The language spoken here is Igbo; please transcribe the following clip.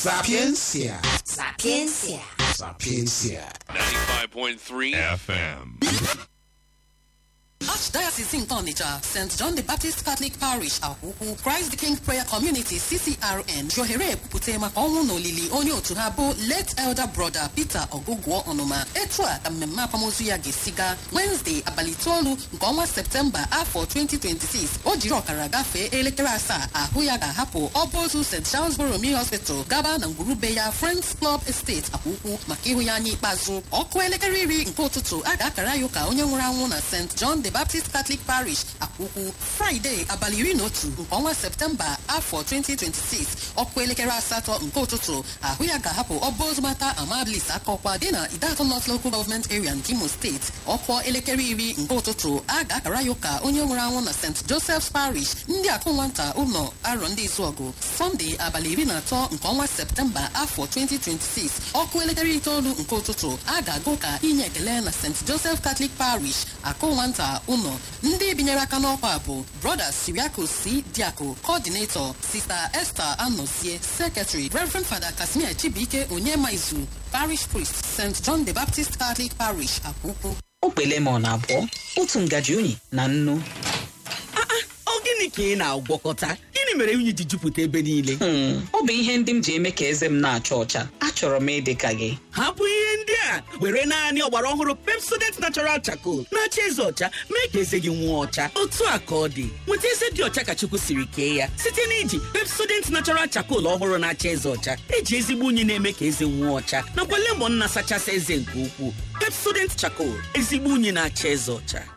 Sapiencia. Sapiencia. Sapiencia. 95.3 FM. Archdiocese nke Onitsha, St. John the Baptist Catholic Parish Akwụkwụ Christ the King Prayer Community CCRN ji ohere ekwupụta maka ọnwụ na olili onye otu ha bụ late elder brother Peter Ogugwo Ọnụma etu a ka mmemme akwamozu ya ga-esi gaa Wednesday abalị itoolu nke ọnwa Septemba afọ 2026 o jiri ọkara gafee elekere asaa ahụ ya ga-ahapụ ọba ozu St. Charles Borromeo Hospital gaba na ngwurube ya Friends Club Estate Akwụkwụ maka ịhụ ya anya ikpeazụ ọkụ elekere iri nke ụtụtụ a ga-akara ya ụka onye nwụrụ anwụ na St. John the Baptist Catholic Parish Akwụkwụ Fraịde abalị iri na otu nke ọnwa Septemba afọ 2026 ọkụ elekere asatọ nke ụtụtụ ahụ ya ga-ahapụ ọba ozumata Amabilis Akọkwa dị na Idatụ North Local Government Area nke Imo Steeti ọkụ elekere iri nke ụtụtụ a ga-akara ya ụka onye nwụrụ anwụ na St. Joseph's Parish ndị akụ nwata ụlọ arọ ndị Izuọgụ Sọnde abalị iri na atọ nke ọnwa Septemba afọ 2026 ọkụ elekere itoolu nke ụtụtụ a ga-aga ụka inye ekele na St. Joseph Catholic Parish akụ nwata ụlọ ndị binyere aka n'ọkwa bụ Brother Siriaco C. Diako Coordinator Sister Esther Anozie Secretary Reverend Father Casimir Chibuike Onyemaizu Parish Priest St. John the Baptist Catholic Parish Akwụkwụ okpe lemon abụọ otu ngaji unyi na nnu ọ gịnị ka ị na-agwọkọta gịnị mere unyi ji jupụta ebe niile Hmm, ọ bụ ihe ndị m ji eme ka eze m na-acha ọcha achọrọ m ịdị ka gị hapụ ihe ndị a were naanị ọgbara ọhụrụ pepsodent natural charcoal na-acha eze ọcha mee ka eze gị nwụọ ọcha otu a ka ọ dị nweta eze dị ọcha ka chukwu siri kee ya site na iji pepsodent natural charcoal ọhụrụ na-acha eze ọcha eji ezigbo unyi na-eme ka eze nwụọ ọcha nakwa lemon na-asachasị eze nke ukwuu pepsodent charcoal ezigbo unyi na-acha eze ọcha